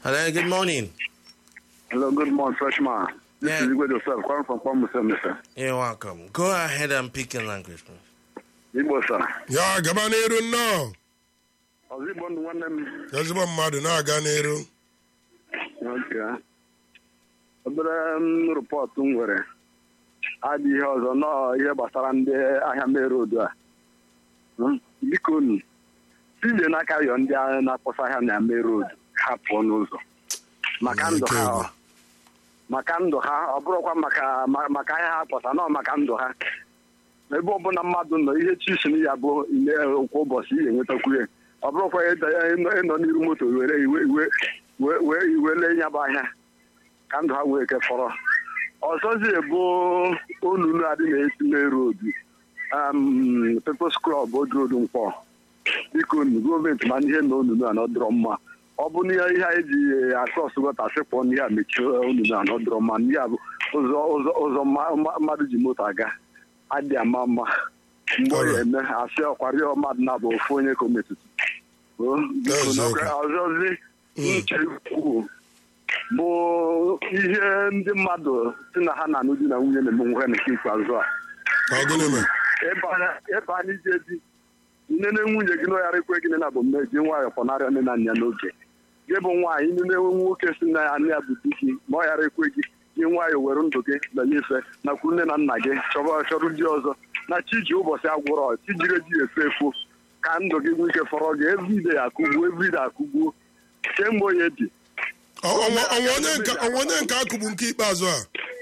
Hello, good morning. Hello, good morning, freshman. This Yeah. is Igwe Joseph, calling from Kwamusa, sir. You're welcome. Go ahead and pick your language, please. Igbo, sir. ya gaba n'iru nnọọ Ọzọ Igbo ndụ nwanne m. ezigbo mmadụ na-aga n'iru Okay. Obere m rịpọtụ m nwere adị ihe ọzọ nọọ ihe gbasara ndị ahịa merodu a. Hmm? Biko nu, tinye n'aka yọ ndị ahịa na-akpọsa ahịa na merodu ha pụọ n'ụzọ. Maka ndụ ha ọ. maka ndụ ha ọ bụrụkwa maka ma- maka ahịa ha kpọsa nọ maka ndụ ha ebe ọbụla mmadụ nọ ihe chisin ya bụ ile kwa ụbọchị ihe enwetakwu ya ọ bụrụkwa ịda ya ịnọ ịnọ n'iru moto were iwe iwe wee wee iwe lee ya bụ ahịa ka ndụ ha wee kefọrọ ọzọzi bụ onunu adị na-esi n'erodu pepos klọb odrodu mkpọ biko nu gọọmenti ma ihe na onunu a nọdụrọ mma ọ bụ na ihe anyị ji akros gọta sịpụ n'ihe a mechie onunu a nọdụrọ mma n'ihe a bụ ụzọ ụzọ ụzọ mma- mma- mmadụ ji moto aga adị ama mma mgbe ọ ya eme asị ọkwarịọ mmadụ na-abụ ofu onye ka o metụtụ O, biko Eziokwu. n'oge ọzọzi nche kwuo bụ ihe ndị mmadụ si na ha na-anụ di na nwunye na-eme nwe ha nke ikpeazụ a ọ gịnị mere ebe anyị- ebe anyị ji eji nne na nwunye gị n'ọghara ekwe gị na bụ mme ji nwayọọ pọnarịa nne na nna ya n'oge gị bụ nwaanyị nne na nwoke si na ya nne ya bụ di gị ma ọ ghara ekwe gị gị nwayọọ were ndụ gị banye ife nakwu nne na nna gị chọba chọrọ di ọzọ na chi ji ụbọchị agwụrọ chi jiri ji efe efu ka ndụ gị nwee ike fọrọ gị evride akụgbuo evride akụgbuo kemgbe onye dị Ọ- ọnwa ọnwa onye nke ọnwa onye nke akụgbu nke ikpeazụ a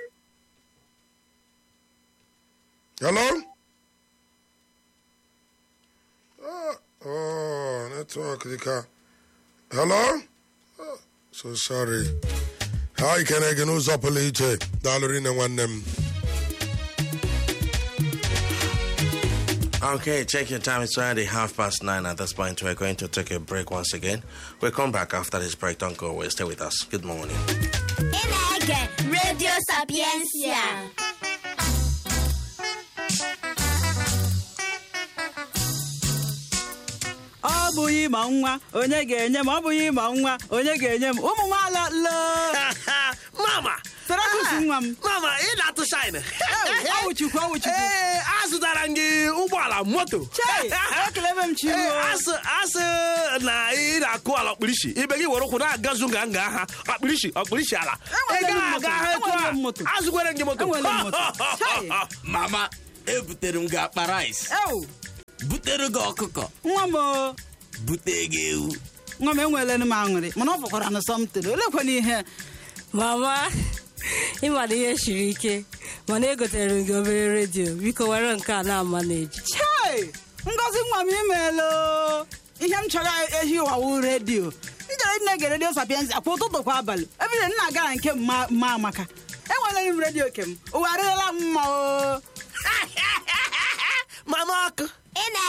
hello Ah, oh netwọk dịka hello Ah, so sorry ha ikene gị n'ụzọ pụrụ iche daalụ rinne nwanne m Okay, check your time. It's already half past nine at this point. We're going to take a break once again. We'll come back after this break. Don't go away. Stay with us. Good morning. Ị na-ege Radio Sapiensia. ọ bụghị ịma nwa onye ga-enye m ọ bụghị ịma nwa onye ga-enye m ụmụ nwaala loo mama Sarakus nwa m mama ị na-atụ shine ọwụchukwu ọwụchukwu ee azụtara m gị ụgbọala moto chei ekelebe m Ee, chiruo asị asị na ị na-akụ ala ọkpụrisi ibe gị were ụkwụ na-agazu nga nga ha ọkpụrisi ọkpụrisi ala ị Enwere m gaghị moto, aga ha etu enwere m a moto. azụkwere m gị moto Enwere m moto. Chai. mama ebutere m gị akpa rice ewu butere gị ọkụkọ nwa m o bute gị ewu nwa m enweela m aṅụrị mana ọ fọkwara na sọmtin olekwana ihe mama ịmana ihe siri ike mana egotere m gị obere redio biko were nke a na-ama na-eji chei ngozi nwa m imeela ihe m chọrọ ehi ụwawu redio ijere nne ge redio sapiensi kwa ụtụtụ kwa abalị ebile nna gara nke mma mma amaka enwere m redio kem ụwa arịrịla m mma o mama ọkụ Ị na